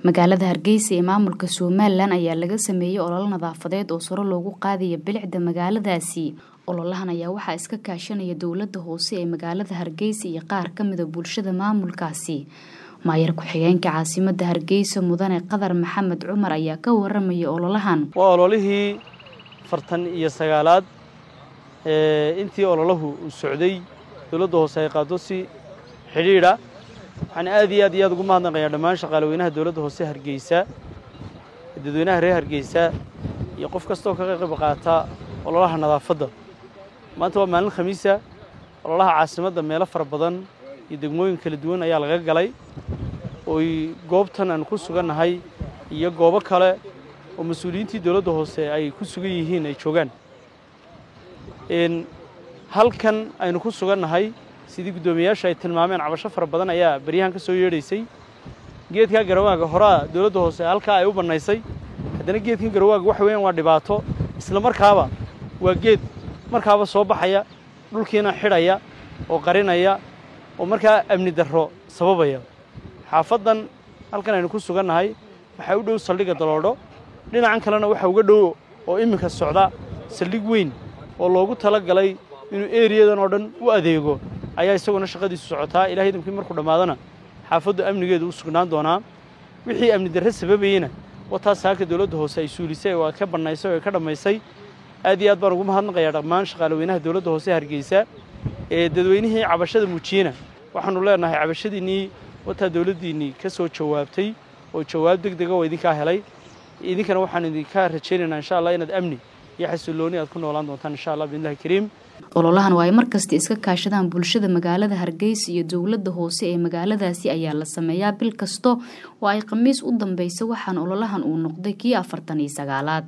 magaalada hargeysa ee maamulka somalilan ayaa laga sameeyey ololo nadaafadeed oo saro loogu qaadaya bilicda magaaladaasi ololahan ayaa waxaa iska kaashanaya dowlada hoose ee magaalada hargeysa iyo qaar kamida bulshada maamulkaasi maayar ku-xigeenka caasimada hargeysa mudane qadar maxamed cumar ayaa ka waramaya ololahan waa ololihii fartan iyo sagaalaad intii ololahu uu socday dowladda hoose ay qaado si xidhiidha waxaan aad iyo aad iyo aad ugu mahadnaqayaa dhammaan shaqaalaweynaha dowladda hoose hargeysa dadweynaha reer hargeysa iyo qof kastaoo ka qayb qaata ololaha nadaafadda maanta waa maalin khamiisa ololaha caasimadda meelo fara badan iyo degmooyin kala duwan ayaa laga galay ooy goobtan aan ku sugannahay iyo goobo kale oo mas-uuliyiintii dowladda hoose ay ku sugan yihiin ay joogaan halkan aynu ku sugannahay sidii guddoomiyayaasha ay tilmaameen cabasho fara badan ayaa beryahan ka soo yeedhaysay geedkaa garawaaga horaa dowladda hoose halkaa ay u bannaysay haddana geedkan garawaaga waxa weeyaan waa dhibaato isla markaaba waa geed markaaba soo baxaya dhulkiina xidhaya oo qarinaya oo markaa amni darro sababaya xaafaddan halkan aynu ku sugannahay waxaa u dhow saldhigga daloodho dhinacan kalena waxaa uga dhow oo iminka socda saldhig weyn oo loogu tala galay inuu eriyadan oo dhan u adeego ayaa isaguna shaqadiisu socotaa ilahay idamkii markuu dhammaadana xaafaddu amnigeedu u sugnaan doonaa wixii amni darre sababayeyna wataas saaka dowladda hoose ay suulisay oo ka bannaysay oo ay ka dhammaysay aad iyo aad baan ugu mahadnaqayaa dhammaan shaqaalaweynaha dowladda hoose hargeysa ee dadweynihii cabashada muujiyena waxaannu leenahay cabashadiinnii wataa dowladdiinnii ka soo jawaabtay oo jawaab deg dega oo idinkaa helay idinkana waxaan idinka rajaynaynaa insha allah inaad amni iyo xasillooni aad ku noolaan doontaan insha allah biidnillahi kariim ololahan oo ay markasta iska kaashadaan bulshada magaalada hargeysa iyo dowladda hoose ee magaaladaasi ayaa la sameeyaa bil kasta oo ay khamiis u dambeysa waxaana ololahan uu noqday kii afartan iyo sagaalaad